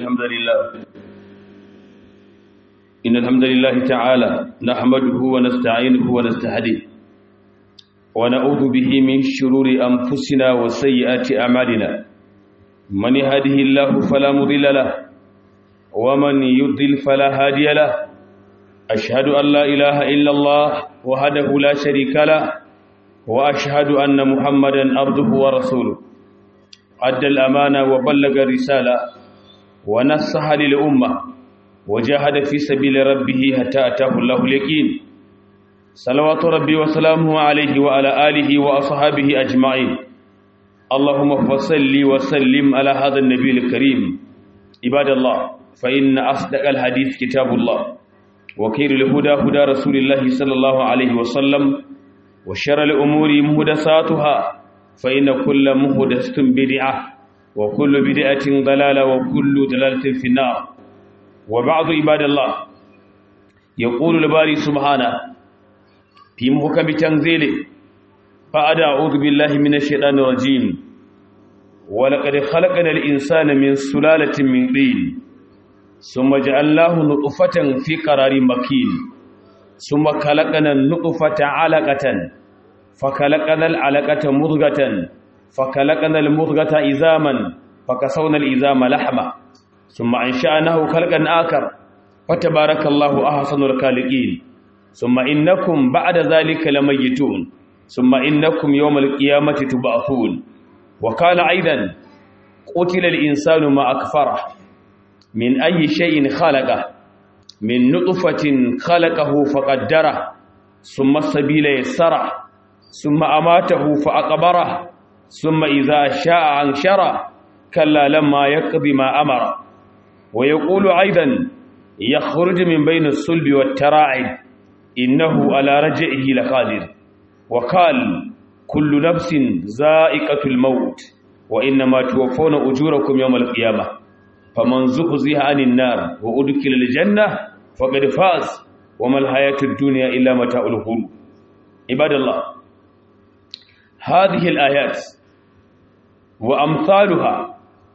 الحمد لله إن الحمد لله تعالى نحمده ونستعينه ونستهديه ونعوذ به من شرور أنفسنا وسيئات أعمالنا من يهده الله فلا مضل له ومن يضلل فلا هادي له أشهد أن لا إله إلا الله وحده لا شريك له وأشهد أن محمدا عبده ورسوله أدى الأمانة وبلغ الرسالة ونصح للأمة وجاهد في سبيل ربه حتى أتاه الله اليقين صلوات ربي وسلامه عليه وعلى آله وأصحابه أجمعين اللهم فصل وسلم على هذا النبي الكريم عباد الله فإن أصدق الحديث كتاب الله وخير الهدى هدى رسول الله صلى الله عليه وسلم وشر الأمور مهدساتها فإن كل مهدسة بدعة وكل بدعة ضلالة وكل ضلالة في النار وبعض عباد الله يقول الباري سبحانه في محكم تنزيله بعد أعوذ بالله من الشيطان الرجيم ولقد خلقنا الإنسان من سلالة من طين ثم جعلناه نطفة في قرار مكين ثم خلقنا النطفة علقة فخلقنا العلقة مضغة فخلقنا المضغة إزاما فكسونا الإزام لحما ثم أنشأناه خلقا آخر فتبارك الله أحسن الخالقين ثم إنكم بعد ذلك لميتون ثم إنكم يوم القيامة تبعثون وقال أيضا قتل الإنسان ما أكفره من أي شيء خلقه من نطفة خلقه فقدره ثم السبيل يسره ثم أماته فأقبره ثم إذا شاء أنشره كلا لما يقض ما أمر ويقول أيضا يخرج من بين الصلب والتراعب إنه على رجعه لقادر وقال كل نفس زائقة الموت وإنما توفون أجوركم يوم القيامة فمن زحزح عن النار وأدخل الجنة فقد فاز وما الحياة الدنيا إلا متاع الغرور عباد الله هذه الآيات وأمثالها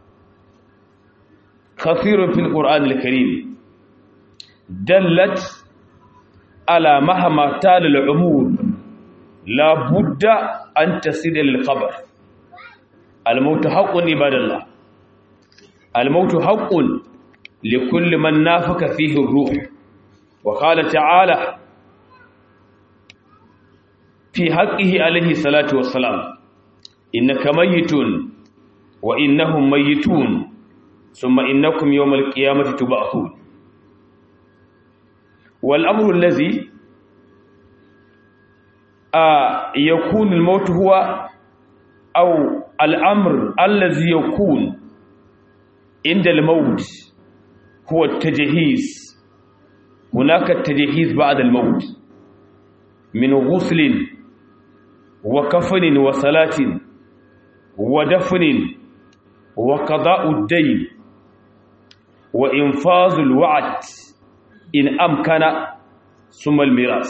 كثير في القرآن الكريم دلت على مهما تال العمود لا بد أن تصل للقبر الموت حق عباد الله الموت حق لكل من نافك فيه الروح وقال تعالى في حقه عليه الصلاة والسلام إنك ميت وإنهم ميتون ثم إنكم يوم القيامة تبعثون والأمر الذي آه يكون الموت هو أو الأمر الذي يكون عند الموت هو التجهيز هناك التجهيز بعد الموت من غسل وكفن وصلاة ودفن وقضاء الدين وإنفاذ الوعد إن أمكن ثم الميراث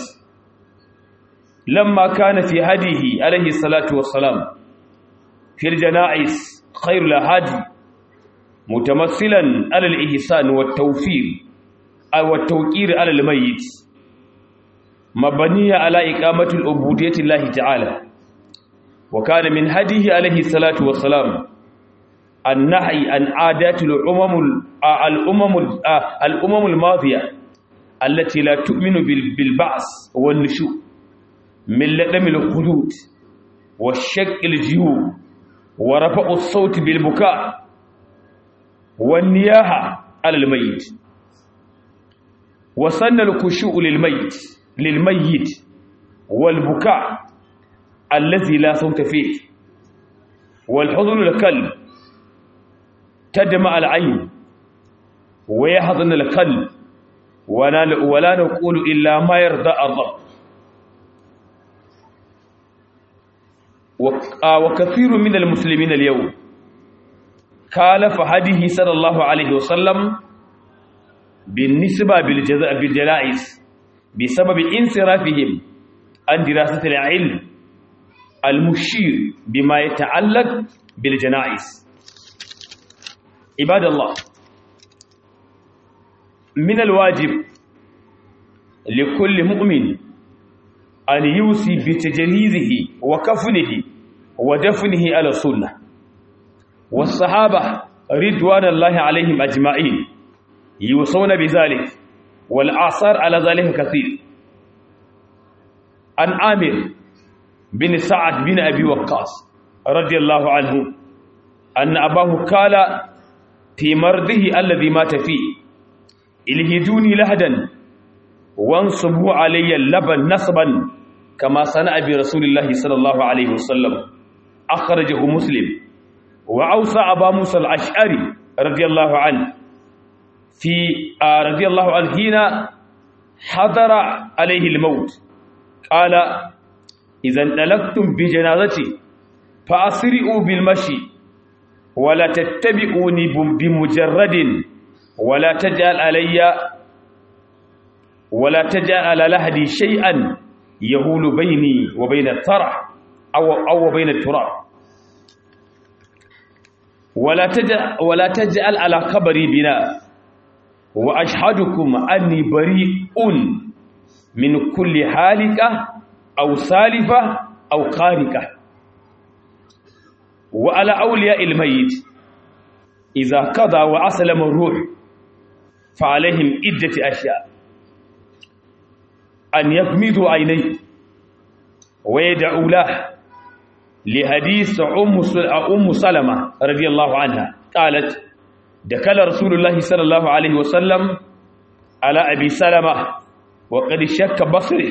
لما كان في هديه عليه الصلاة والسلام في الجنائز خير الهادي متمثلا على الإحسان والتوفير أو التوقير على الميت مبنية على إقامة العبودية الله تعالى وكان من هديه عليه الصلاة والسلام النهي عن عادات الأمم الأمم الأمم الماضية التي لا تؤمن بالبعث والنشوء من لدم الخدود والشق الجيوب ورفع الصوت بالبكاء والنياحة على الميت وسن الخشوع للميت للميت والبكاء الذي لا صوت فيه والحضن القلب تدمع العين ويحضن القلب ولا, ولا نقول إلا ما يرضى الرب وكثير من المسلمين اليوم خالف هديه صلى الله عليه وسلم بالنسبة بالجزاء بالجلائز بسبب انصرافهم عن دراسة العلم المشير بما يتعلق بالجنائز عباد الله من الواجب لكل مؤمن أن يوصي بتجهيزه وكفنه ودفنه على السنة والصحابة رضوان الله عليهم أجمعين يوصون بذلك والآثار على ذلك كثير عن عامر بن سعد بن أبي وقاص رضي الله عنه أن أباه قال في مرضه الذي مات فيه الهدوني لهدا وانصبوا علي اللبن نصبا كما صنع برسول الله صلى الله عليه وسلم أخرجه مسلم وأوصى أبا موسى الأشعري رضي الله عنه في آه رضي الله عنه حين حضر عليه الموت قال إذا انطلقتم بجنازتي فأسرئوا بالمشي ولا تتبعوني بمجرد ولا تجعل علي ولا تجعل على لهدي شيئا يهول بيني وبين الثرى أو أو بين التراب ولا تجعل ولا تجعل على قبري بناء وأشهدكم أني بريء من كل حالكة أو سالفة أو قاركة وعلى أولياء الميت إذا قضى وأسلم الروح فعليهم عدة أشياء أن يغمضوا عينيه ويدعوا له لحديث أم سلمة رضي الله عنها قالت دخل رسول الله صلى الله عليه وسلم على أبي سلمة وقد شك بصره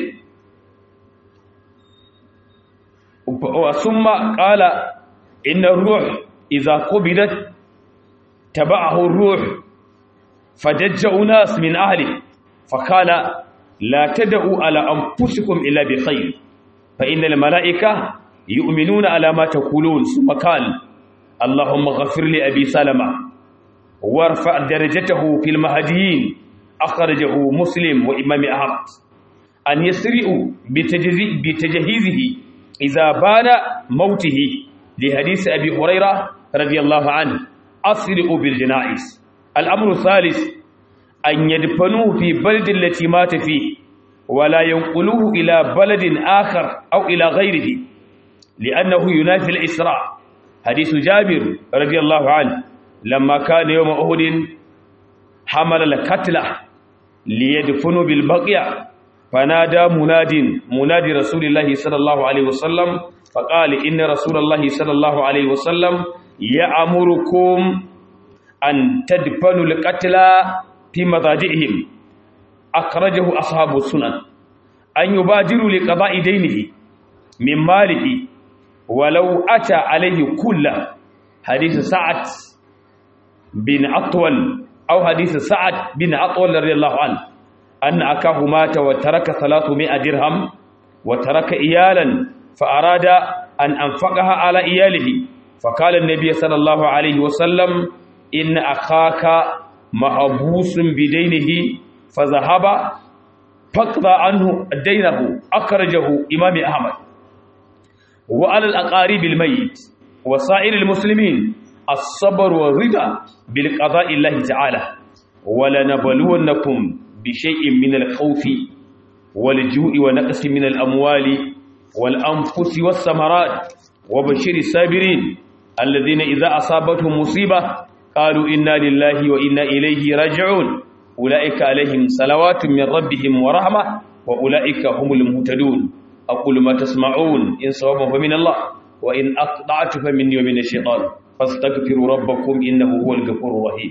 ثم قال إن الروح إذا قبضت تبعه الروح فدج أناس من أهله فقال لا تدعوا على أنفسكم إلا بخير فإن الملائكة يؤمنون على ما تقولون ثم قال اللهم غفر لأبي سلمة وارفع درجته في المهديين أخرجه مسلم وإمام أحمد أن يسرئوا بتجهيزه إذا بان موته لحديث أبي هريرة رضي الله عنه أسرئوا بالجنائز الأمر الثالث أن يدفنوه في بلد التي مات فيه ولا ينقلوه إلى بلد آخر أو إلى غيره لأنه ينافي الإسراء حديث جابر رضي الله عنه لما كان يوم أهد حمل القتلى ليدفنوا بالبقيع فنادى مناد منادي رسول الله صلى الله عليه وسلم فقال إن رسول الله صلى الله عليه وسلم يأمركم أن تدفنوا القتلى في مضاجعهم أخرجه أصحاب السنن أن يبادروا لقضاء دينه من ماله ولو أتى عليه كله حديث سعد بن أطول أو حديث سعد بن أطول رضي الله عنه أن أكاه مات وترك ثلاثمائة درهم وترك إيالا فأراد أن أنفقها على إياله فقال النبي صلى الله عليه وسلم إن أخاك محبوس بدينه فذهب فقضى عنه دينه أخرجه إمام أحمد وعلى الأقارب الميت وسائر المسلمين الصبر والرضا بالقضاء الله تعالى ولنبلونكم بشيء من الخوف والجوع ونقص من الأموال والأنفس والثمرات وبشر الصابرين الذين إذا أصابتهم مصيبة قالوا إنا لله وإنا إليه راجعون أولئك عليهم صلوات من ربهم ورحمة وأولئك هم المهتدون أقول ما تسمعون إن صوابا فمن الله وإن أقطعت فمني ومن الشيطان فاستغفروا ربكم إنه هو الغفور الرحيم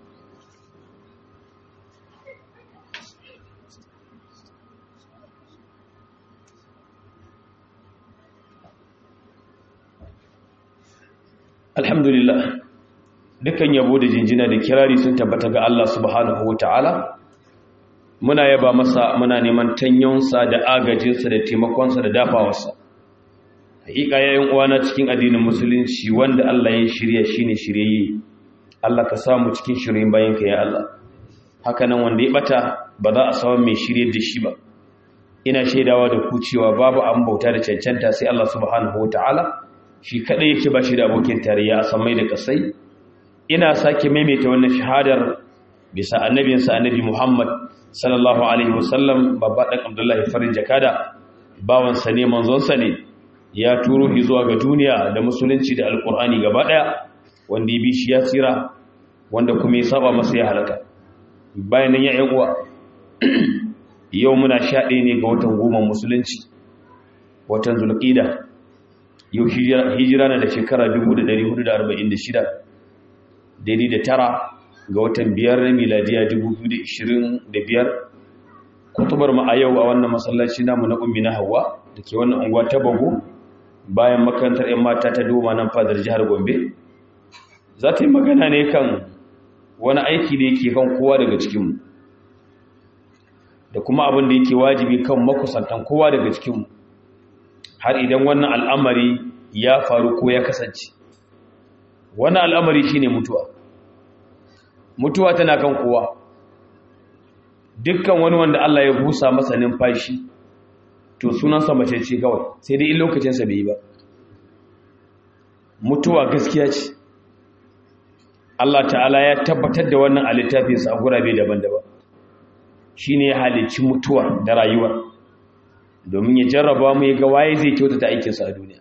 alhamdulillah dukan yabo da jinjina da kirari sun tabbata ga Allah subhanahu wataala muna yaba masa muna neman tanyonsa da agajinsa da taimakonsa da dafawarsa hakika yayin uwana cikin addinin musulunci wanda Allah ya shirya shine shiryayye Allah ka samu cikin shiryen bayanka ya Allah haka nan wanda ya bata ba za a samu mai shiryar da shi ba ina shaidawa da ku cewa babu an bauta da cancanta sai Allah subhanahu wataala shi kadai yake ba shi da abokin tarayya a samai da kasai ina sake maimaita wannan shahadar bisa annabinsa annabi Muhammad sallallahu alaihi wasallam babba dan Abdullahi farin jakada bawansa ne manzonsa ne ya turo shi zuwa ga duniya da musulunci da alkur'ani gaba daya wanda ya bi shi ya tsira wanda kuma ya saba masa ya halaka bayan nan ya yan uwa yau muna sha ɗaya ne ga watan goma musulunci watan zulqida yau hijira na da shekara 1446 daidai da tara ga watan biyar na miladiya 2025 kutubar mu a yau a wannan masallaci namu na ummi na hawa da ke wannan unguwa ta bago bayan makarantar 'yan mata ta doma nan fadar jihar gombe za ta yi magana ne kan wani aiki da yake kan kowa daga cikinmu da kuma abin da yake wajibi kan makusantan kowa daga cikinmu har idan wannan al'amari ya faru ko ya kasance wannan al'amari shine mutuwa mutuwa tana kan kowa dukkan wani wanda Allah ya busa masa numfashi to sunansa mace ce kawai sai dai in lokacinsa bai yi ba mutuwa gaskiya ce Allah ta'ala ya tabbatar da wannan a littafinsa a gurabe daban-daban shi ne ya halicci mutuwa da rayuwa domin ya jarraba mu ya ga waye zai kyautata aikinsa a duniya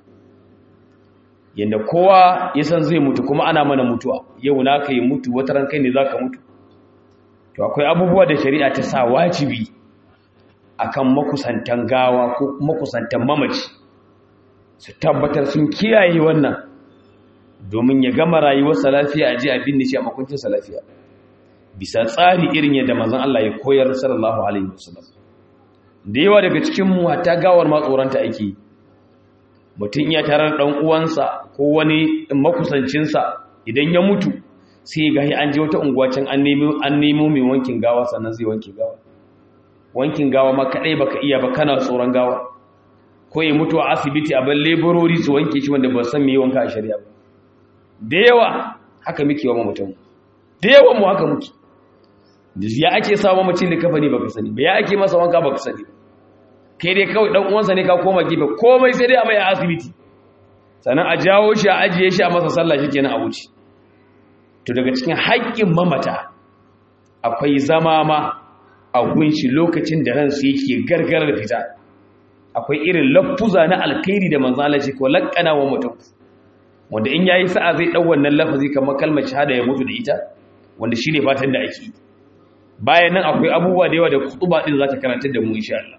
yadda kowa ya san zai mutu kuma ana mana mutuwa yau na ka yi mutu wata ran kai ne za ka mutu to akwai abubuwa da shari'a ta sa wajibi akan makusantan gawa ko makusantan mamaci su tabbatar sun kiyaye wannan domin ya gama rayuwarsa lafiya a ji abin da shi a makuncinsa lafiya bisa tsari irin yadda manzon Allah ya koyar sallallahu alaihi wasallam da yawa daga cikin mu hatta gawar ma tsoranta ake mutum ya tarar dan uwansa ko wani makusancinsa idan ya mutu sai ga an je wata unguwa can an nemo an nemo mai wankin gawa sannan zai wanke gawa wankin gawa ma kadai baka iya ba kana tsoron gawa ko ya mutu a asibiti a ban leburori su wanke shi wanda ba san me wanka a shari'a ba da yawa haka muke wa mutum da yawan mu haka muke ya ake sawa mamacin da kafa ne baka sani ba ya ake masa wanka baka sani kai dai kawai dan uwansa ne ka koma gefe komai sai dai a mai asibiti sannan a jawo shi a ajiye shi a masa sallah shikenan a wuce to daga cikin haƙƙin mamata akwai zama ma a gunshi lokacin da ransu yake gargarar fita akwai irin lafuza na alkhairi da manzo Allah ko lakkana wa mutum wanda in yayi sa'a zai dau wannan lafazi kamar kalmar shahada ya mutu da ita wanda shine fatan da ake bayan nan akwai abubuwa da yawa da kutuba din za ta karantar da mu insha Allah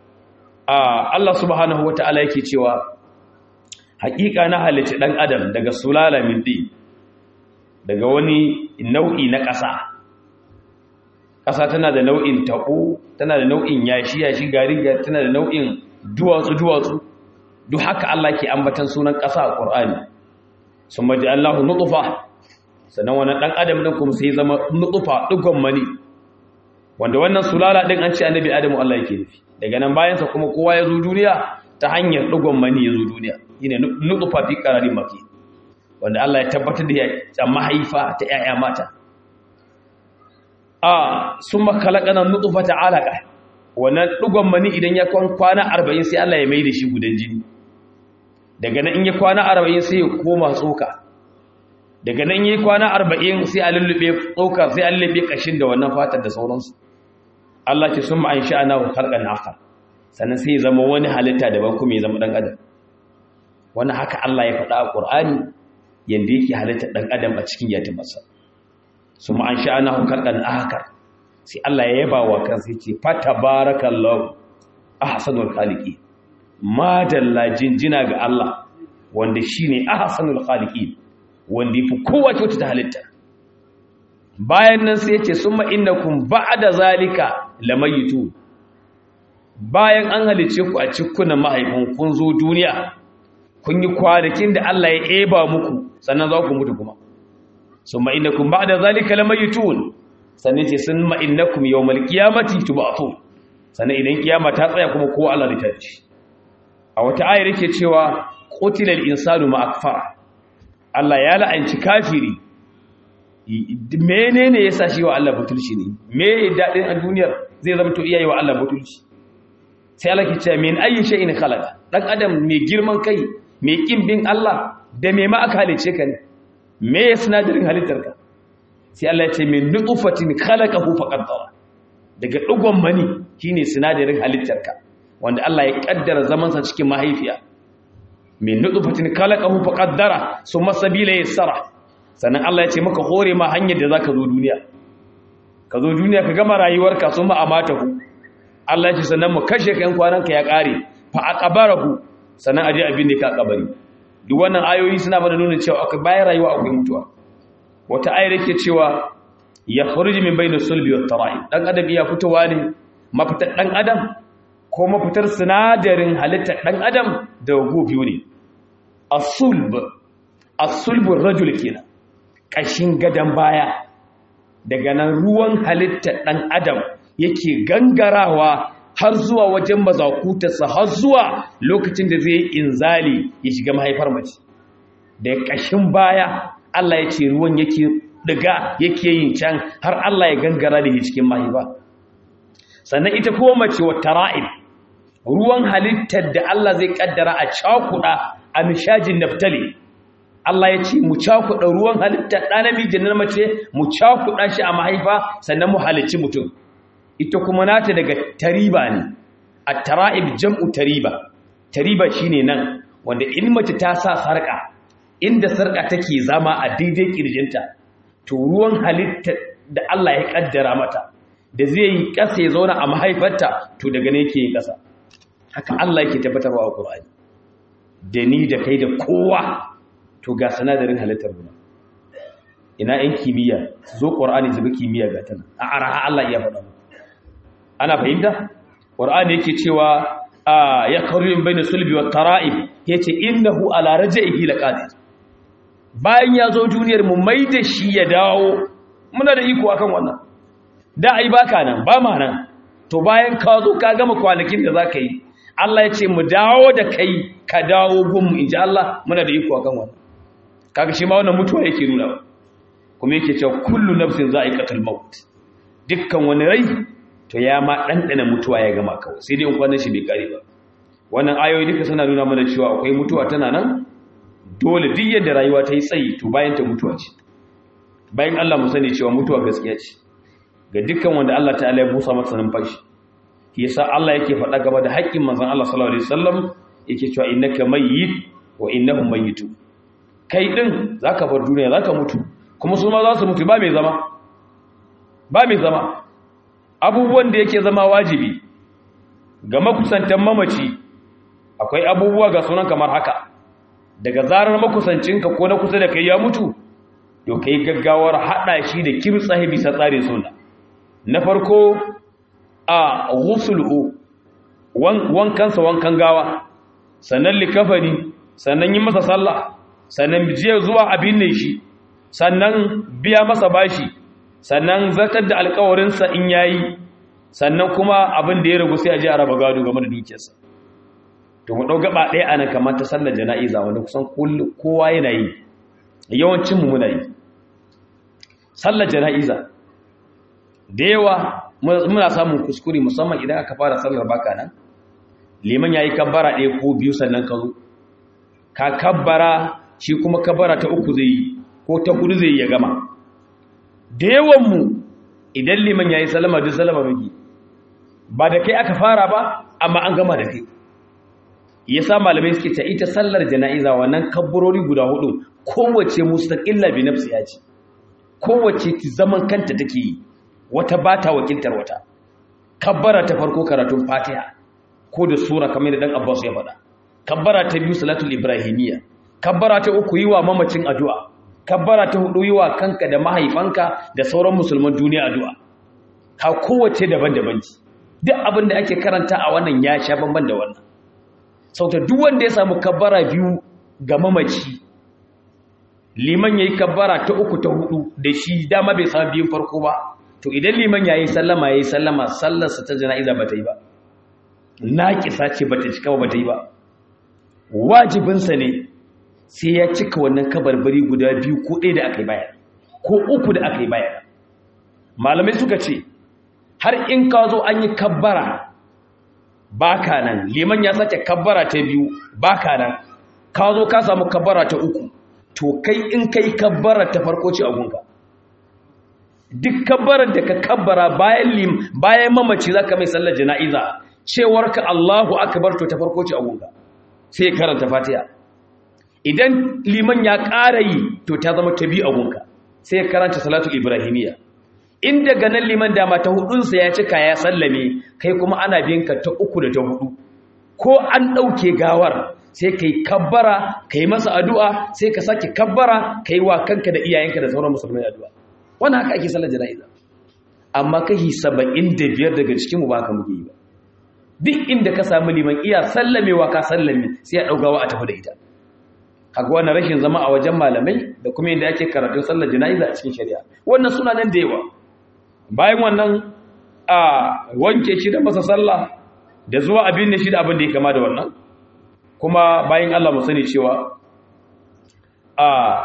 ah Allah subhanahu wataala yake cewa haƙiƙa na halitta dan adam daga sulala min din daga wani nau'i na ƙasa ƙasa tana da nau'in taɓo tana da nau'in yashi yashi gari tana da nau'in duwatsu duwatsu duk haka Allah ke ambatan sunan ƙasa a Qur'ani sun maji Allahu nutfa sannan wannan dan adam din kuma sai zama nutfa dugon mani wanda wannan sulala din an ce annabi Adamu Allah yake nufi daga nan bayan sa kuma kowa ya zo duniya ta hanyar dugon mani ya zo duniya shine nutfa fi qararin maki wanda Allah ya tabbatar da ya mahaifa ta ‘ya'ya mata. A sun makalakanan nutufa ta alaƙa, wannan ɗugon mani idan ya kwana arba'in sai Allah ya mai da shi gudan jini. Daga nan in ya kwana arba'in sai ya koma tsoka. Daga nan yi kwana arba'in sai a lullube tsoka sai a lullube ƙashin da wannan fatar da sauransu. Allah ce sun ma'an sha'ana wa halƙan haka, sannan sai ya zama wani halitta daban kuma ya zama ɗan adam. Wani haka Allah ya faɗa a ƙur'ani yadda yake halitta ɗan adam a cikin yatimarsa su ma'an sha'ana hukarɗan ahakar sai Allah ya yaba wa kansa ce fata barakallahu a hasanul khaliki madalla jinjina ga Allah wanda shi ne a hasanul khaliki wanda ya fi kowa kyauta ta halitta bayan nan sai ce sun ma'inakun ba da zalika lamayitu bayan an halice ku a cikunan mahaifin kun zo duniya kun yi kwanakin da Allah ya eba muku sannan za ku mutu kuma sun ma'inakun ba da zalika lamayitun sannan ce sun ma'inakun yau malkiyamati tubatu sannan idan kiyama ta tsaya kuma kowa Allah da ci a wata ayar yake cewa qutilal insanu ma akfara Allah ya la'anci kafiri menene yasa shi wa Allah butulci ne me dadin a duniyar zai zama to iyaye wa Allah butulci sai Allah ke cewa min ayyi shay'in khalaqa dan adam mai girman kai mai kin bin Allah da me ma aka halice ka ne me ya sinadarin halittarka sai Allah ya ce min nutfatin khalaqahu faqaddara daga dugon mani shine sinadarin halittarka wanda Allah ya kaddara zaman sa cikin mahaifiya min nutfatin khalaqahu faqaddara summa sabila yassara sannan Allah ya ce maka hore ma hanyar da zaka zo duniya ka zo duniya ka gama rayuwarka summa amatahu Allah ya ce sannan mu kashe kan kwananka ya kare fa aqbarahu sannan aje abin da ka kabari duk wannan ayoyi suna mana nuna cewa akwai bayan rayuwa akwai mutuwa wata ayar yake cewa ya khuruji min bayna sulbi wat tara'i dan adam iya fitowa ne mafitar dan adam ko mafitar sinadarin halittar dan adam da gu biyu ne as-sulb as-sulb ar-rajul kenan kashin gadan baya daga nan ruwan halittar dan adam yake gangarawa har zuwa wajen mazakutarsa har zuwa lokacin da zai inzali ya shiga mahaifar mace da ƙashin baya Allah ya ce ruwan yake diga yake yin can har Allah ya gangara da ya cikin mahaifa sannan ita kuma mace wa tara'ib ruwan halittar da Allah zai kaddara a cakuɗa a mishajin naftali Allah ya ce mu cakuɗa ruwan halittar ɗa namiji na mace mu cakuɗa shi a mahaifa sannan mu halicci mutum ita kuma nata daga tariba ne a tara'ib jam'u tariba tariba shine nan wanda in mace ta sa sarƙa inda sarƙa take zama a daidai ƙirjinta to ruwan halitta da Allah ya ƙaddara mata da zai yi ƙasa ya zauna a mahaifarta to daga ne yake yin ƙasa haka Allah yake tabbatarwa a Qur'ani da ni da kai da kowa to ga sanadarin halittar mu ina yan kimiyya zo Qur'ani zubi kimiyya ga tana a araha Allah ya faɗa mu ana fahimta Qur'ani yake cewa ya karin bayna sulbi wa tara'ib yace innahu ala raj'ihi laqadir bayan ya zo duniyar mu mai da shi ya dawo muna da iko akan wannan da ai baka nan ba ma nan to bayan ka zo ka gama kwanakin da zaka yi Allah ya ce mu dawo da kai ka dawo gun mu inji Allah muna da iko akan wannan kaga shi ma wannan mutuwa yake nuna kuma yake cewa kullu nafsin za'iqatul maut dukkan wani rai to ya ma dandana mutuwa ya gama kawai sai dai in kwanan shi bai kare ba wannan ayoyi duka suna nuna mana cewa akwai mutuwa tana nan dole duk yadda rayuwa ta yi tsayi to bayan ta mutuwa ce bayan Allah mu sani cewa mutuwa gaskiya ce ga dukkan wanda Allah ta'ala ya busa masa numfashi shi yasa Allah yake faɗa game da haƙƙin manzon Allah sallallahu alaihi wasallam yake cewa innaka mayyit wa innahum mayyitu kai din zaka bar duniya zaka mutu kuma su ma za su mutu ba mai zama ba mai zama abubuwan da yake zama wajibi ga makusantan mamaci akwai abubuwa ga sunan kamar haka daga zarar makusancinka ko na kusa da kai ya mutu to kai gaggawar hada shi da kimtsahi bisa tsarin sunna na farko a ghusluhu wankansa wankan gawa sannan likafani sannan yi masa sallah sannan jiya zuwa abin ne shi sannan biya masa bashi sannan zartar da alkawarinsa in yayi sannan kuma abin da ya ragu sai a ji a raba gado game da dukiyarsa to mu ɗau gaba ɗaya a nan kamar ta sallar jana'iza wanda kusan kowa yana yi yawancinmu muna yi sallar jana'iza da yawa muna samun kuskure musamman idan aka fara sallar baka nan liman ya yi kabbara ɗaya ko biyu sannan ka zo ka kabbara shi kuma kabbara ta uku zai yi ko ta hudu zai yi ya gama da yawanmu idan liman ya yi salama duk salama maki ba da kai aka fara ba amma an gama da kai ya sa malamai suke ta ita sallar jana'iza wannan kabburori guda hudu kowace mustaqilla bi nafsi ya ce kowace zaman kanta take yi wata bata wakiltar wata kabbara ta farko karatun fatiha ko da sura kamar da dan abbas ya faɗa kabbara ta biyu salatul ibrahimiyya kabbara ta uku yi wa mamacin addu'a kabbara ta hudu yi wa kanka da mahaifanka da sauran musulman duniya addu'a ka kowace daban-daban ce duk abin da ake karanta a wannan ya sha bamban da wannan sauta duk wanda ya samu kabbara biyu ga mamaci liman yayi kabbara ta uku ta hudu da shi dama bai samu biyun farko ba to idan liman yayi sallama yayi sallama sallarsa ta jana'iza bata yi ba naqisa ce bata cika ba bata yi ba wajibinsa ne sai ya cika wannan kabarbari guda biyu ko ɗaya da aka yi baya ko uku da aka yi baya malamai suka ce har in ka zo an yi kabbara baka nan liman ya sake kabbara ta biyu baka nan ka zo ka samu kabbara ta uku to kai in kai kabbara ta farko ce a gunka duk kabbarar da ka kabbara bayan lim bayan mamaci zaka mai sallar jana'iza cewar ka Allahu akbar to ta farko ce a gunga sai karanta Fatiha idan liman ya ƙara yi to ta zama ta biyu a gunga sai karanta salatul ibrahimiyya in daga nan liman dama ta hudunsa ya cika ya sallame kai kuma ana biyan ka ta uku da ta hudu ko an ɗauke gawar sai ka yi kabbara ka yi masa addu'a sai ka sake kabbara ka yi wa kanka da iyayenka da sauran musulmai addu'a wani haka ake sallar jana'iza amma kashi saba'in da biyar daga cikinmu ba ka muke yi ba duk inda ka samu liman iya sallamewa ka sallame sai a ɗaugawa a tafi da ita haka wannan rashin zama a wajen malamai da kuma yadda ake karatun sallar jana'iza a cikin shari'a wannan suna nan da yawa bayan wannan a wanke shi da masa sallah da zuwa abin da shi da abin da ya kama da wannan kuma bayan Allah mu sani cewa a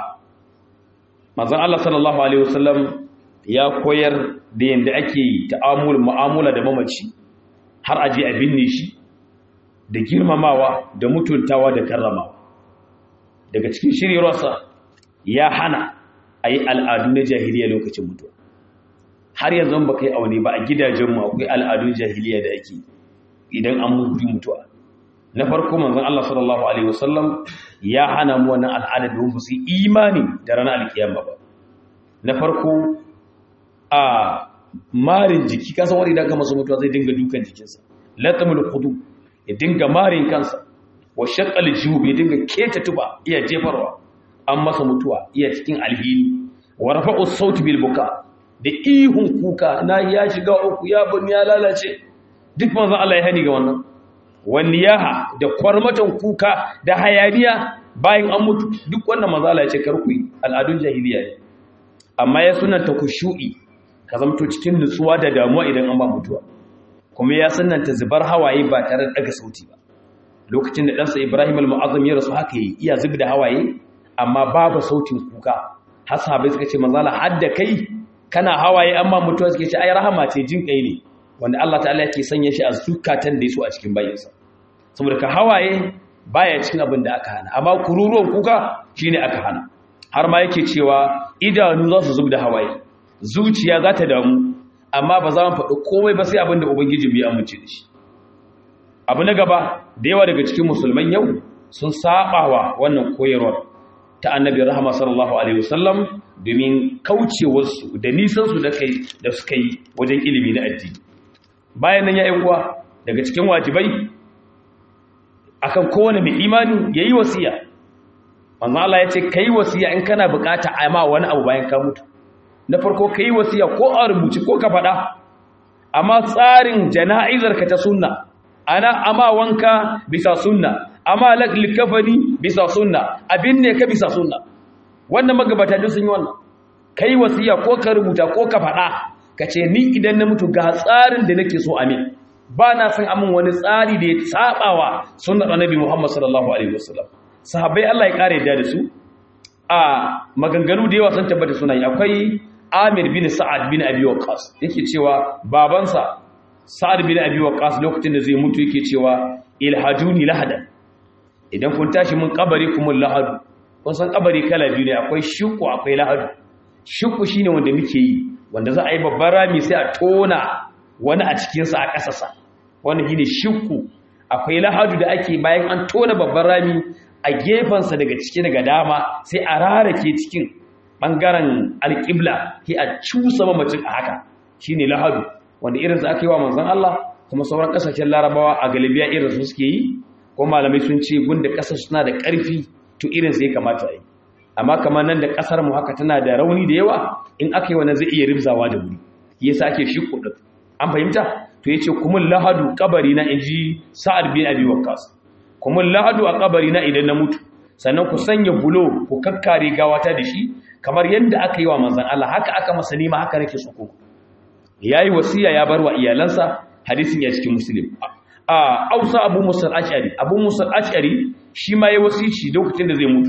manzon Allah sallallahu alaihi wasallam ya koyar da yanda ake ta'amul mu'amala da mamaci har aje a binne shi da girmamawa da mutuntawa da karramawa daga cikin shirirarsa ya hana a yi al'adu na jahiliya lokacin mutuwa har yanzu ba kai aune ba a gidajenmu akwai al'adun jahiliya da ake idan an mutu mutuwa na farko manzon Allah sallallahu alaihi wasallam ya hana mu wannan al'ada da mu su imani da ranar alkiyama ba na farko a marin jiki kasan wani idan ka masu mutuwa zai dinga dukan jikinsa latamul khudu ya dinga marin kansa wa shaqqal jub ya dinga keta tuba iya jefarwa an masa mutuwa iya cikin alhini wa rafa'u sauti bil buka da ihun kuka na ya shiga uku ya bun ya lalace duk manzon Allah ya hani ga wannan wani yaha da kwarmatan kuka da hayaniya bayan an mutu duk wannan manzon Allah ya ce karku yi al'adun jahiliya ne amma ya sunanta kushu'i ka zamto cikin nutsuwa da damuwa idan an ba mutuwa kuma ya sunanta zubar hawaye ba tare da daga sauti ba lokacin da ɗansa Ibrahim al-Mu'azzam ya rasu haka yi iya zub da hawaye amma babu sautin kuka har sahabbai suka ce manzala hadda kai kana hawaye amma mutuwa suke ce ai rahama ce jin kai ne wanda Allah ta'ala yake sanya shi a zukatan da yaso a cikin bayinsa saboda ka hawaye baya cikin abin da aka hana amma kururuwan kuka shine aka hana har ma yake cewa idanu za su zub da hawaye zuciya za ta damu amma ba za mu faɗi komai ba sai abin da ubangiji bai amince da shi abu na gaba da yawa daga cikin musulman yau sun sabawa wannan koyarwar ta annabi rahama sallallahu alaihi wasallam domin kaucewarsu da nisansu da kai da suka yi wajen ilimi na addini bayan nan ya uwa daga cikin wajibai akan kowane mai imani yayi wasiya manzo Allah ya ce kai wasiya in kana bukata a ma wani abu bayan ka mutu na farko kai wasiya ko a rubuci ko ka faɗa amma tsarin jana'izar ka ta sunna ana ama wanka bisa sunna amma likafani bisa sunna abin ne ka bisa sunna wannan magabata duk sun yi wannan kai wasiya ko ka rubuta ko ka faɗa ka ce ni idan na mutu ga tsarin da nake so amin ba na san amin wani tsari da ya tsabawa sunnar annabi Muhammad sallallahu alaihi wasallam sahabbai Allah ya kare da su a maganganu da yawa sun tabbata suna yi akwai Amir bin Sa'ad bin Abi Waqqas yake cewa babansa Sa'ad bin Abi Waqqas lokacin da zai mutu yake cewa ilhajuni lahadan idan kun tashi mun kabari kuma lahadu kun san kabari kala biyu ne akwai shukku akwai lahadu shukku shine wanda muke yi wanda za a yi babban rami sai a tona wani a cikinsa a ƙasasa wanda shine shukku akwai lahadu da ake bayan an tona babban rami a gefensa daga ciki daga dama sai a rarake cikin ɓangaren alƙibla sai a cusa mamacin a haka shine lahadu wanda irinsa aka yi wa manzon Allah kuma sauran ƙasashen larabawa a galibiya irinsu suke yi ko malamai sun ce gunda ƙasar suna da ƙarfi to irinsa ya kamata yi amma kamar nan da ƙasar mu haka tana da rauni da yawa in aka yi wannan zai iya ribzawa da wuri yasa ake shi kuɗin an fahimta to yace kumul lahadu kabari na inji sa'ad bin abi waqqas kumul lahadu a kabari na idan na mutu sannan ku sanya bulo ku kakkare gawata da shi kamar yadda aka yi wa manzon Allah haka aka masa nima haka nake so ku yayi wasiya ya bar wa iyalansa hadisin ya cikin muslim a ausa abu musa al-ash'ari abu musa al-ash'ari shi ma yayi wasici lokacin da zai mutu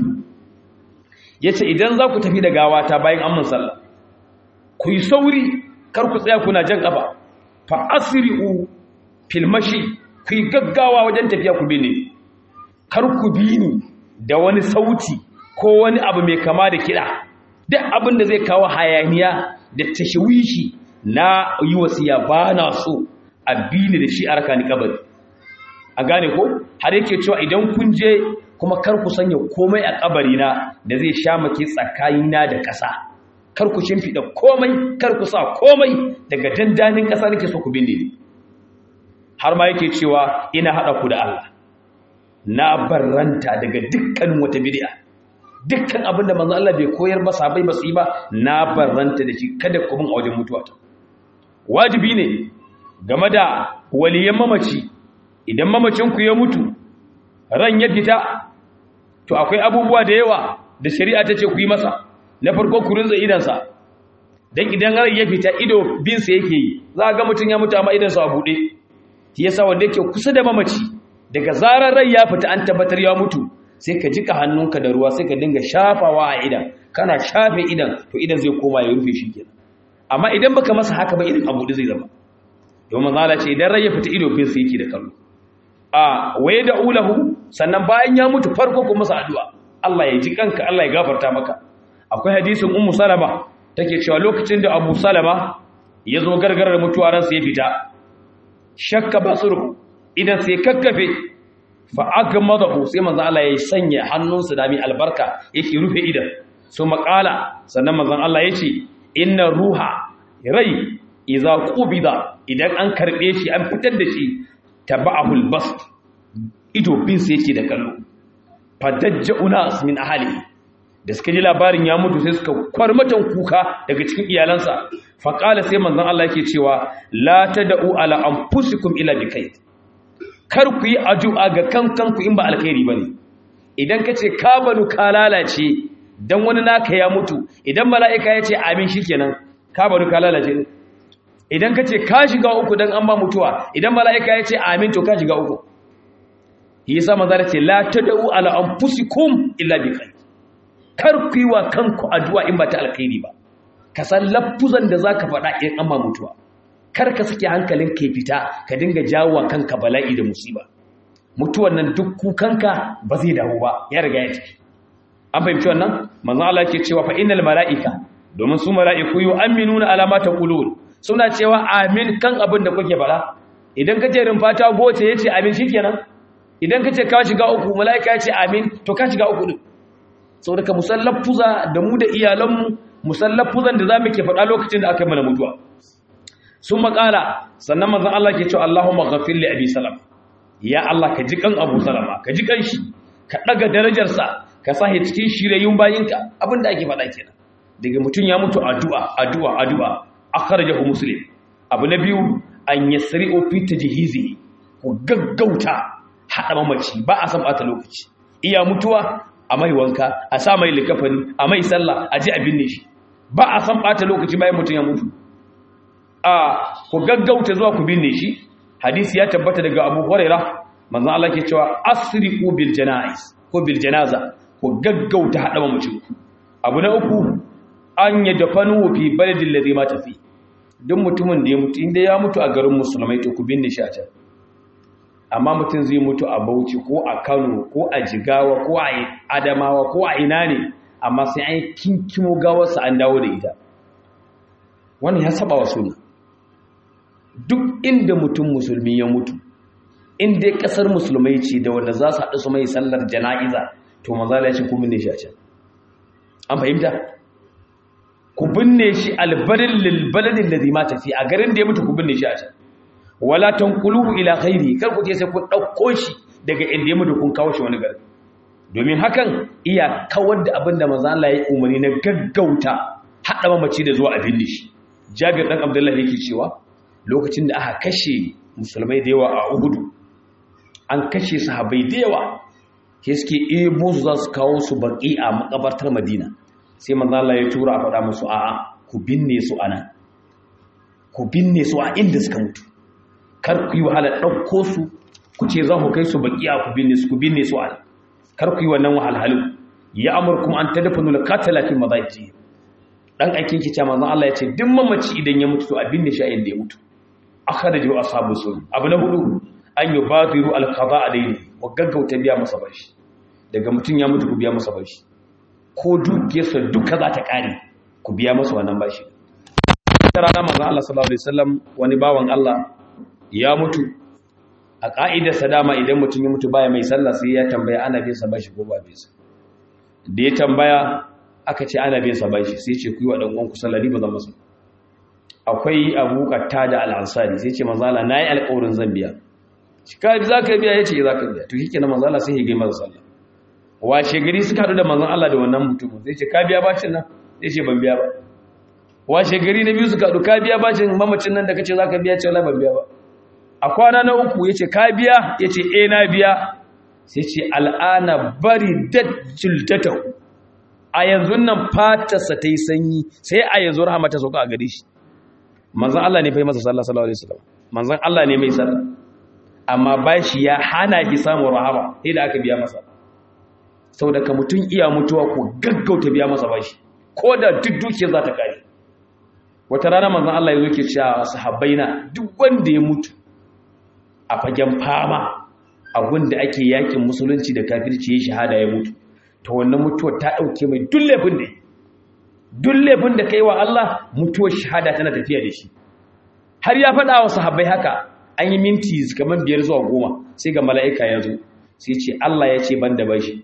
yace idan za ku tafi da gawata bayan an mun sallah ku yi sauri kar ku tsaya kuna jan kafa fa asri'u fil mashi ku yi gaggawa wajen tafiya ku bine kar ku bi ni da wani sauti ko wani abu mai kama da kiɗa duk abin da zai kawo hayaniya da tashwishi na yi wasiya ba na so a bini da shi a raka ni kabari a gane ko har yake cewa idan kun je kuma kar ku sanya komai a kabari na da zai sha maki tsakanina da ƙasa kar ku shimfiɗa komai kar ku sa komai daga dandanin ƙasa nake so ku binne ni har ma yake cewa ina haɗa ku da Allah na barranta daga dukkan wata bid'a dukkan abin da manzo Allah bai koyar ba sabai ba su yi ba na barranta da shi kada ku bin a wajen mutuwa ta wajibi ne game da waliyan mamaci idan mamacin ku ya mutu ran ya fita to akwai abubuwa da yawa da shari'a ta ce ku yi masa na farko ku rinza idansa dan idan ran ya fita ido bin sa yake yi za ga mutun ya mutu amma idansa a bude shi yasa wanda yake kusa da mamaci daga zarar rai ya fita an tabbatar ya mutu sai ka jika hannunka da ruwa sai ka dinga shafawa a idan kana shafe idan to idan zai koma ya rufe shi kenan amma idan baka masa haka ba idan abu zai zama domin zala ce idan rai ya fita ido fin sai yake da kallo a waye da ulahu sannan bayan ya mutu farko kuma masa addu'a Allah ya ji kanka Allah ya gafarta maka akwai hadisin ummu salama take cewa lokacin da abu salama ya zo gargarar mutuwa ransa ya fita shakka basuru idan sai kakkafe fa agmadahu sai manzo Allah ya sanya hannunsa da mai albarka yake rufe idan so makala sannan manzo Allah yace inna ruha rai idza qubida idan an karbe shi an fitar da shi taba'ahu albast ido bin sai yake da kallo fadajja unas min ahli da suka ji labarin ya mutu sai suka kwarmatan kuka daga cikin iyalansa fa qala sai manzon Allah yake cewa la tad'u ala anfusikum ila bikayt kar ku yi addu'a ga kankanku in ba alkhairi bane idan kace ka banu ka lalace dan wani naka ya mutu idan mala'ika ya ce amin shikenan ka banu ka lalace idan kace ka shiga uku dan an ba mutuwa idan mala'ika ya ce amin to ka shiga uku yasa manzo ce la tad'u ala anfusikum illa bi khair kar ku yi wa kanku addu'a in ba ta alkhairi ba ka san lafuzan da zaka faɗa in an ba mutuwa kar ka sake hankalin ka fita ka dinga jawo kanka bala'i da musiba mutuwan nan duk kukanka ba zai dawo ba ya riga ya tafi an fahimci wannan manzo Allah yake cewa fa innal mala'ika domin su mala'iku yu'minuna ala ma taqulun suna cewa amin kan abin da kuke fara idan kace rumfata goce yace amin shikenan idan kace ka shiga uku mala'ika yace amin to ka shiga uku din saboda ka musallafuza da mu da iyalanmu musallafuzan da zamu ke faɗa lokacin da aka yi mana mutuwa sun makala sannan manzan Allah ke cewa Allahumma ghafir li abi salam ya Allah ka ji kan Abu Salama ka ji kan shi ka daga darajarsa ka sahi cikin shirayyun bayinka abinda ake faɗa kenan daga mutum ya mutu addu'a addu'a addu'a akhrajahu muslim abu na biyu an yasri'u fi tajhizi ku gaggauta hada mamaci ba a san bata lokaci iya mutuwa a mai wanka a sa mai likafani a mai sallah a ji a binne shi ba a san bata lokaci bayan mutum ya mutu a ku gaggauta zuwa ku binne shi hadisi ya tabbata daga Abu Hurairah manzon Allah ke cewa asriqu bil janaiz ko bil janaza ku gaggauta hada mamacin ku abu na uku an yadfanu fi baladil ladhi mata fi duk mutumin da ya mutu inda ya mutu a garin musulmai to ku binne shi a can amma mutum zai mutu a Bauchi ko a Kano ko a Jigawa ko a Adamawa ko a ina ne amma sai an kinkimo gawarsa an dawo da ita wannan ya saba wa sunna duk inda mutum musulmi ya mutu in dai kasar musulmai ce da wanda za su haɗu su mai sallar jana'iza to manzala ya ce ku binne shi a can an fahimta ku binne shi albarin lilbaladin da zima tafi a garin da ya mutu ku binne shi a can wala tanquluhu ila ghairi kar ku je sai ku ɗauko shi daga inda ya mutu kun kawo shi wani gari domin hakan iya kawar da abin da manzo Allah ya umarni na gaggauta haɗa mamaci da zuwa a binne shi Jabir dan Abdullahi yake cewa lokacin da aka kashe musulmai da yawa a Uhud an kashe sahabbai da yawa ke suke ebo su za su kawo su baki a makabartar Madina sai manzo Allah ya tura a faɗa musu a'a ku binne su anan ku binne su a inda suka mutu kar ku yi wahala ɗauko su ku ce za ku kai su baki a ku binne su ku binne su anan kar ku yi wannan wahalhalu ya amurkum an tadfanu al-qatala fi madaji dan aikin ki ce manzon Allah ya ce duk mamaci idan ya mutu to abin da shi a inda ya mutu akhrajahu ashabu sun abu na hudu an yubadiru al-qada alayhi wa gaggauta biya masa bashi daga mutun ya mutu ku biya masa bashi ko dukiyarsa duka za ta kare ku biya masa wannan bashi ta rana manzon Allah sallallahu alaihi wasallam wani bawan Allah ya mutu a ka'idarsa dama idan mutum ya mutu baya mai sallah sai ya tambaya ana bin sa bashi ko ba bin sa da ya tambaya aka ce ana bin sa bashi sai ce ku yi wa dan uwanku sallah ni ba zan masa akwai Abu Qatada al-Ansari sai ce manzo Allah nayi alƙawarin zan biya shi ka za ka biya yace za ka biya to shikenan manzo Allah sai ya ga masa sallah washe gari suka haɗu da manzon Allah da wannan mutumin sai ce ka biya bashin nan sai ce ban biya ba washe gari na biyu suka haɗu ka biya bashin mamacin nan da kace za ka biya ce wala ban biya ba a kwana na uku yace ka biya yace eh na biya sai ce al'ana bari dajjultata a yanzu nan fatarsa ta yi sanyi sai a yanzu rahama ta sauka a gare shi manzon Allah ne fa masa sallah sallallahu alaihi wasallam manzon Allah ne mai sallah amma bashi ya hana ki samun rahama sai da aka biya masa sau daga mutum iya mutuwa ko gaggauta biya masa bashi ko da duk dukiyar za ta kare wata rana manzan Allah ya zo ke cewa sahabbai na duk wanda ya mutu a fagen fama a da ake yakin musulunci da kafirci ya shahada ya mutu to wannan mutuwar ta dauke mai duk laifin da duk laifin da kai wa Allah mutuwar shahada tana tafiya da shi har ya faɗa wa sahabbai haka an yi minti kamar biyar zuwa goma sai ga mala'ika ya zo sai ce Allah ya ce ban da bashi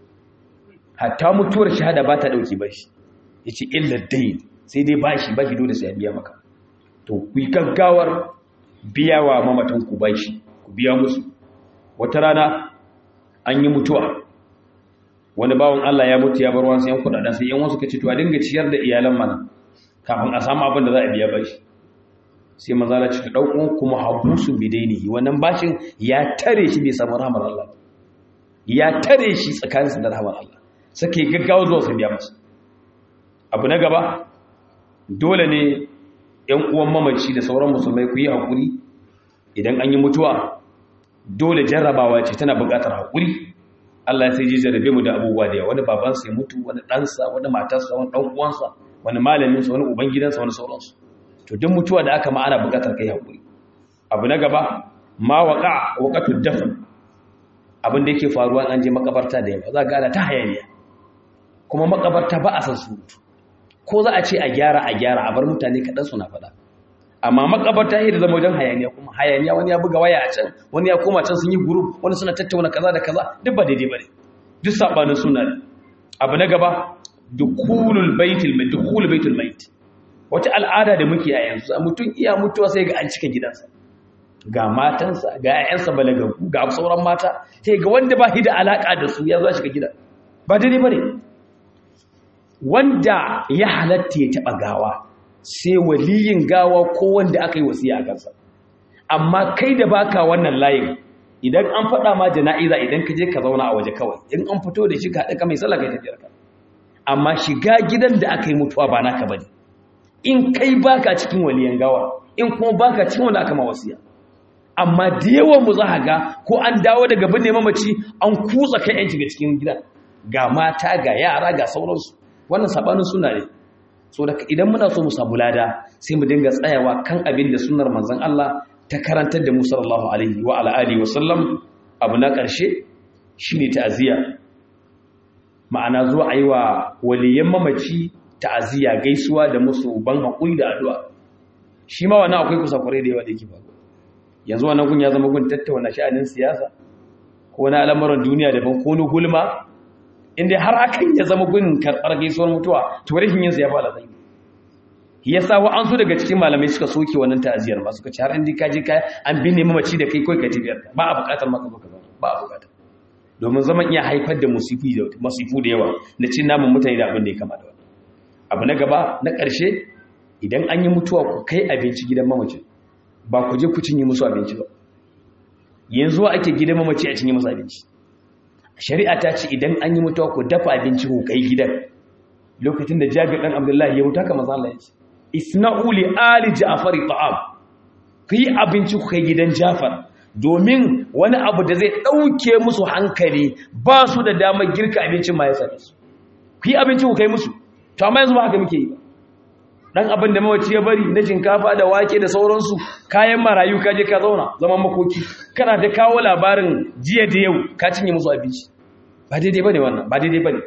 hatta mutuwar shahada ba ta ɗauki bashi ya ce illa dai sai dai bashi bashi dole sai biya maka to ku yi gaggawar biya wa mamatan ku bashi ku biya musu wata rana an yi mutuwa wani bawon Allah ya mutu ya bar wasu yan kudaden sai yan wasu ka ce to a dinga ciyar da iyalan mana kafin a samu abin da za a biya bashi sai maza la cika ɗaukun kuma habusu bidainihi wannan bashin ya tare shi bai samu rahmar Allah ya tare shi tsakaninsa da rahmar Allah suke gaggawa zuwa su biya masa abu na gaba dole ne ‘yan uwan mamaci da sauran musulmai ku yi haƙuri idan an yi mutuwa dole jarrabawa ce tana buƙatar haƙuri Allah sai ji jarrabe mu da abubuwa da yawa wani babansa ya mutu wani ɗansa wani matarsa wani ɗan uwansa wani malaminsa wani ubangidansa wani sauransu to duk mutuwa da aka ma ana buƙatar kai haƙuri abu na gaba ma waƙa waƙatu dafin abin da yake faruwa an je makabarta da yawa za ga ana ta hayaniya kuma makabarta ba a san surutu ko za a ce a gyara a gyara a bar mutane kaɗan suna faɗa amma makabarta yadda zama wajen hayaniya kuma hayaniya wani ya buga waya a can wani ya koma can sun yi group wani suna tattauna kaza da kaza duk ba daidai bane duk sabanin suna ne abu na gaba dukulul baitul mai dukulul baitul mait wata al'ada da muke a yanzu mutum iya mutuwa sai ga an cika gidansa ga matansa ga 'ya'yansa balagagu ga sauran mata sai ga wanda ba shi da alaka da su ya zo shiga gidan ba daidai bane wanda ya halatta ya taɓa gawa sai waliyin gawa ko wanda aka yi wasiya a kansa amma kai da baka wannan layin idan an faɗa ma jana'iza idan ka je ka zauna a waje kawai in an fito da shi ka haɗa ka mai sallah kai tafiyar ka amma shiga gidan da aka yi mutuwa ba naka bane in kai baka cikin waliyan gawa in kuma baka cikin wanda aka ma wasiya amma da yawan mu za ga ko an dawo daga binne mamaci an kutsa kai yan shiga cikin gidan ga mata ga yara ga sauransu wannan sabanin suna ne so da idan muna so mu samu lada sai mu dinga tsayawa kan abin da sunnar manzon Allah ta karantar da mu sallallahu alaihi wa ala alihi wa sallam abu na karshe shine ta'aziyya ma'ana zuwa ayi wa waliyan mamaci ta'aziyya gaisuwa da musu ban hakuri da addu'a shi ma wannan akwai kusakurai da yawa da yake faruwa yanzu wannan gun ya zama gun tattauna sha'anin siyasa ko na al'amuran duniya daban ko ni gulma inda har akan ya zama gun karɓar gaisuwar mutuwa to rashin yin ya fara tsayi ya sa wa an so daga cikin malamai suka soke wannan ta'aziyar ba suka ci har inda ka je ka an binne mamaci da kai kai ka tafiyar ba a buƙatar maka baka zama ba a buƙatar domin zaman iya haifar da musifu da musifu da yawa na cin namun mutane da abin da ya kama da wannan abu na gaba na ƙarshe idan an yi mutuwa ku kai abinci gidan mamacin ba ku je ku cinye musu abinci ba yanzu ake gidan mamaci a cinye musu abinci shari'a ta ce idan an yi mutuwa ku dafa abinci ku kai gidan lokacin da jabir dan abdullahi ya wuta kamar Allah ya ce isna'u li ali ja'far ta'am ku yi abinci ku kai gidan jafar domin wani abu da zai dauke musu hankali ba su da damar girka abincin ma ya same su ku yi abinci ku kai musu to amma yanzu ba haka muke yi ba dan abin da mawaci ya bari na shinkafa da wake da sauransu kayan marayu ka je ka zauna zaman makoki kana ta kawo labarin jiya da yau ka cinye musu abinci ba daidai bane wannan ba daidai bane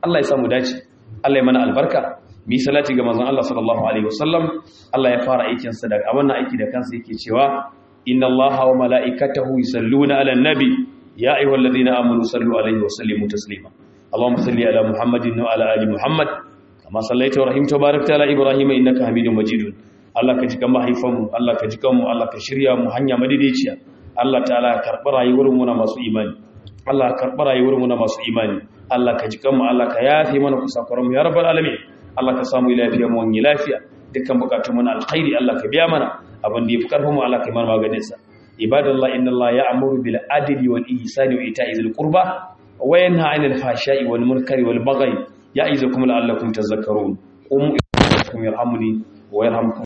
Allah ya samu dace Allah ya mana albarka mi salati ga manzon Allah sallallahu alaihi wasallam Allah ya fara aikin sa da wannan aiki da kansa yake cewa inna Allaha wa mala'ikatahu yusalluna 'alan nabi ya ayyuhalladhina amanu sallu alaihi wa sallimu taslima Allahumma salli ala Muhammadin wa ala ali Muhammad kama sallaita wa rahimta barakta ala Ibrahim innaka Hamidum Majid Allah ka jika mahaifanmu Allah ka jika mu Allah ka shirya mu hanya madaidaiciya Allah ta'ala ka karɓi rayuwar mu na masu imani Allah ka karɓi rayuwar mu na masu imani Allah ka jika mu Allah ka yafe mana kusakuran mu ya rabbal alamin Allah ka samu lafiya mu wani lafiya dukkan bukatun mu na alkhairi Allah ka biya mana abin da yafi karfin mu Allah ka yi mana maganin sa ibadallah inna Allah ya'muru bil adli wal ihsani wa ita'i dhil qurba wa yanha 'anil fahsha'i wal munkari wal baghi ya'izukum la'allakum tadhakkarun qum yarhamuni wa yarhamkum